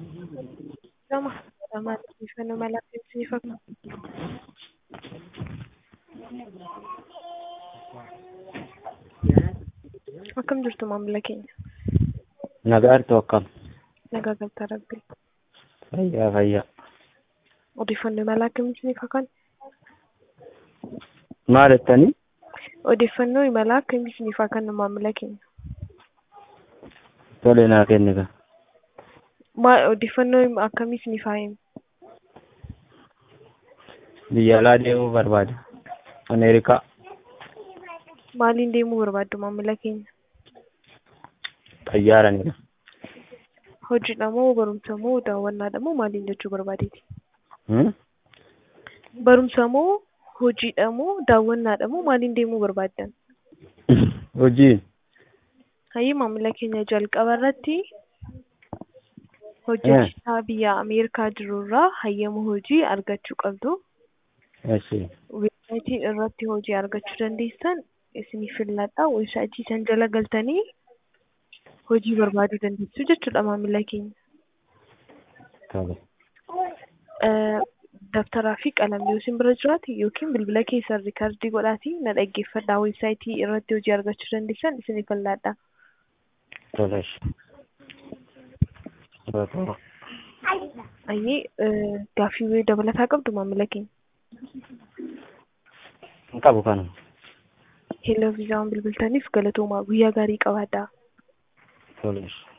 Gama lamaan odeeffannoo mala adeemsisiif akka akkam jirtu maamila keenya? Nagaartu akkam? Nagaa galtaa rabbii. Fayyaa fayyaa. Odeeffannoo mala akkamiitiif akka Maal jettanii? odeeffannoo imala akkamiitiif akka maamila keenya? Tole naa kenniga. Maal odeeffannoo akkamiitiif haa himu? Biyya alaa deemuu barbaada. Ameerikaa. Maaliin deemuu barbaaddu maamila keenya? Xayyaaranidha. Hojiidha moo barumsa moo daawwannaadha moo maaliin jechuu barbaadeeti? Hmm? Barumsa moo hojiidha moo daawwannaadha moo maaliin deemuu barbaaddan? Hojiin. Hayyii maamila keenya jalqaba irratti hojjechiisaa biyya Ameerikaa jirurraa hayyama hojii argachuu qabdu. Eshi. Weebsaayitii irratti hojii argachuu dandeessan isinii filladha. Weebsaayitii san jala galtanii hojii barbaaduu dandeessu jechuudha maamila keenya. Tole. Eh, Dabtaraa fi qalamni yoo isin bira jiraate yookiin bilbila keessan riikardii godhaatii na dhaggeeffadhaa. Weebsaayitii irratti hojii argachuu dandeessan isinii filladha. Tole. eshi. Tole. Hayyii eh, gaaffii dabalataa qabdu maamila keenya. Hin qabu kanuma. Hello viizaan bilbiltaniif galatoomaa guyyaa gaarii qabaadhaa. Tole. eshi.